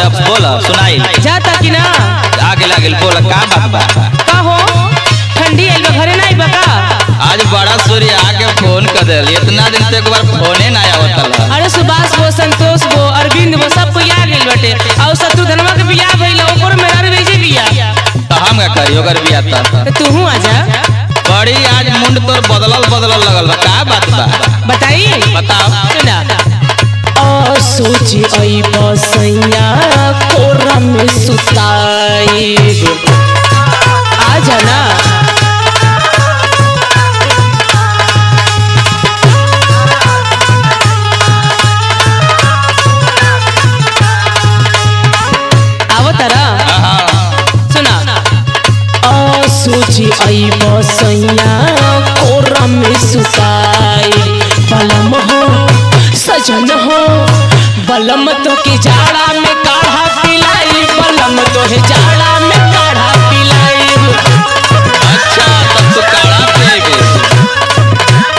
अब बोल सुनाई जाता कि ना आगे लागल बोल का बात बा का हो ठंडी आइल बा घरे ना आइल बा का आज बड़ा सूर्य आके फोन कर दिल इतना दिन से एक बार फोने ना आवत अरे सुभाष वो संतोष वो अरविंद वो सब कोई आ गइल बाटे और शत्रुधनवा के बियाह भइल ओकर मेरा भेजे बिया तो हम का करी ओकर बिया त तो तूहू आ जा बड़ी आज मुंड तोर बदलल बदलल लगल बा का बात बा बताई बताओ सुना ओ सोची आई बसैया कोरा में सुताई आ जाना आवो तारा हाँ सुना ओ सोची आई बसैया कोरा में सुताई बलम हो सजन हो बलम तो के जाड़ा में काढ़ा पिलाई बलम तो है जाड़ा में काढ़ा पिलाई अच्छा तब तो काढ़ा पिएगे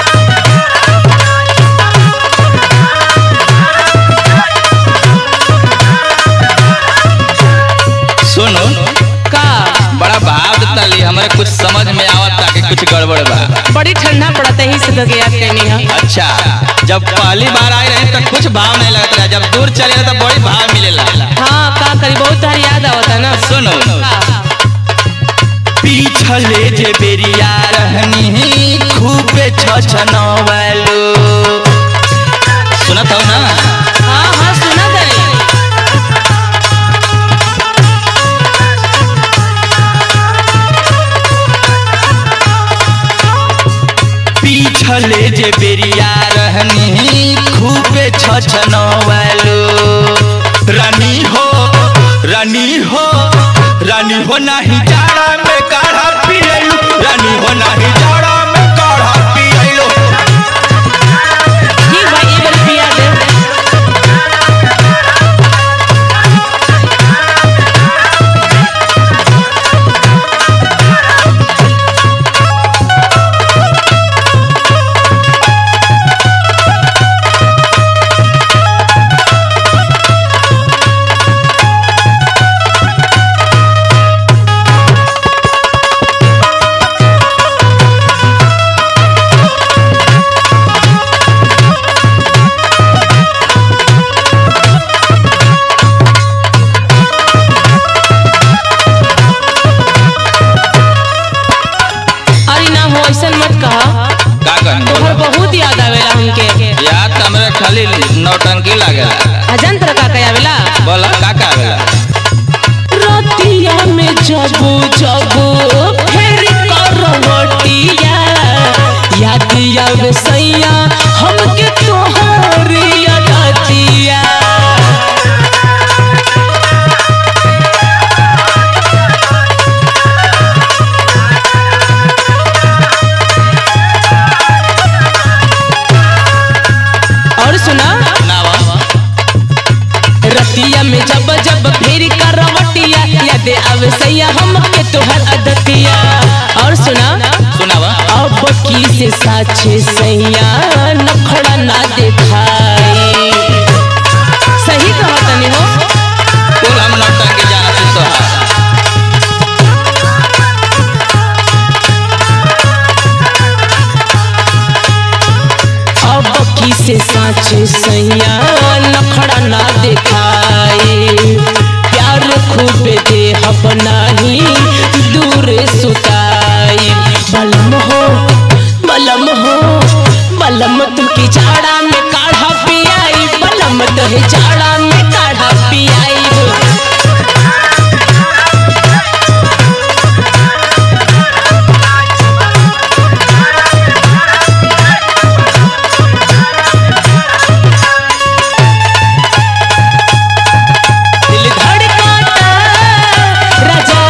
सुनो का बड़ा भाव देता ली हमारे कुछ समझ में आवत ताकि कुछ गड़बड़ बा बड़ी ठंडा पड़ता है इस दगे याद करनी है अच्छा जब पहली बार आए रहे तो कुछ भाव नहीं लगता रहा जब दूर चले रहे तो बड़ी भाव मिलेला हाँ का करी बहुत तारी याद आवता ना सुनो का? पीछले जे बेरिया रहनी खूबे छछनवलो सुनत हो ना हाँ हाँ सुना तारी पीछले जे बेरिया रहनी खूबे छछनवलो रानी हो रानी हो रानी हो नाही जाड़ा में काढ़ा पियलू रानी हो नाही जाड़ा में काढ़ा पियलू ठीक भाई एक बार पिया दे अरे ना हो ऐसा मत कहा का कहनी तोहर बहुत याद आवेला हमके याद तो हमरे खाली नौटंकी लागेला अजन तरह का कया आवेला बोला का का आवेला रतिया में जबू जबू फेर करवटिया याद आवे सैया हमके तोहरी यादतिया और सुना ना बा रतिया में जब जब फेर करवटिया याद आवे सैया हमके तोहर अदतिया और सुना सुनावा अब की से साचे सैया नखड़ा ना देखाई सही कहा तनी हो कुल हम नौटंकी जाना तू तो अब की से साचे सैया नखड़ा ना देखाई प्यार खूब दे हब नाही दूर सुताई बलम हो बलम हो बलम तुकी जाड़ा में काढ़ा पियाई बलम तोहे जाड़ा में काढ़ा पियाई दिल धड़काता राजा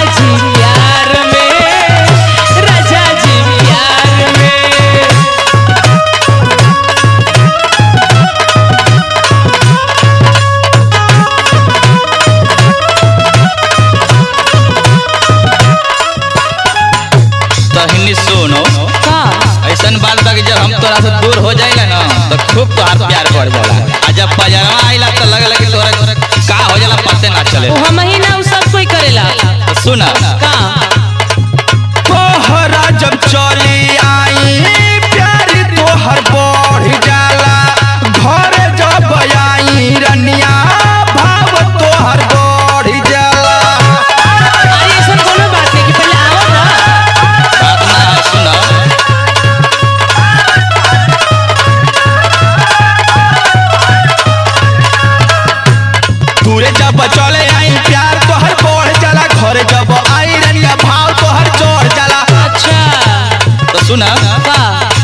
ले आई प्यार तोहर बढ़ जाला घर जब आई रनिया भाव तोहर चढ़ जाला अच्छा तो सुना का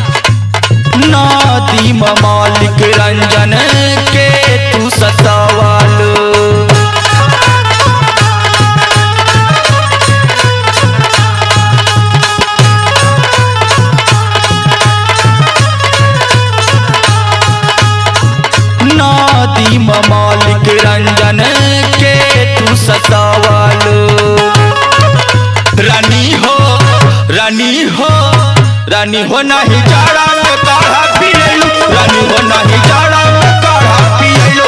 नदी मालिक रंजन के तू सतावल नदी मालिक रंजन के तू सतावल रानी हो रानी हो रानी हो नहीं जाड़ा में काढ़ा पियलो रानी हो नहीं जाड़ा में काढ़ा पियलो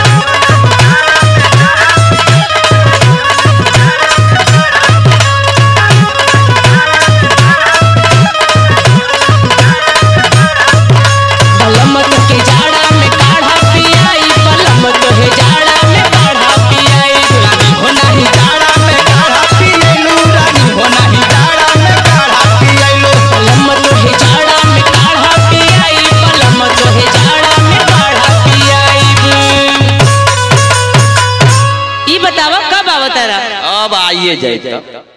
बलमत के जाड़ा में काढ़ा पियाई बलमत है जाड़ा में काढ़ा पियाई रानी हो नहीं जाड़ा में काढ़ा पियलो रानी हो नहीं जाड़ा में काढ़ा पियलो बलमत है जाड़ा में काढ़ा पियाई बलमत है जाड़ा में काढ़ा पियाई ई बतावा कब आवतारा अब आइए जाए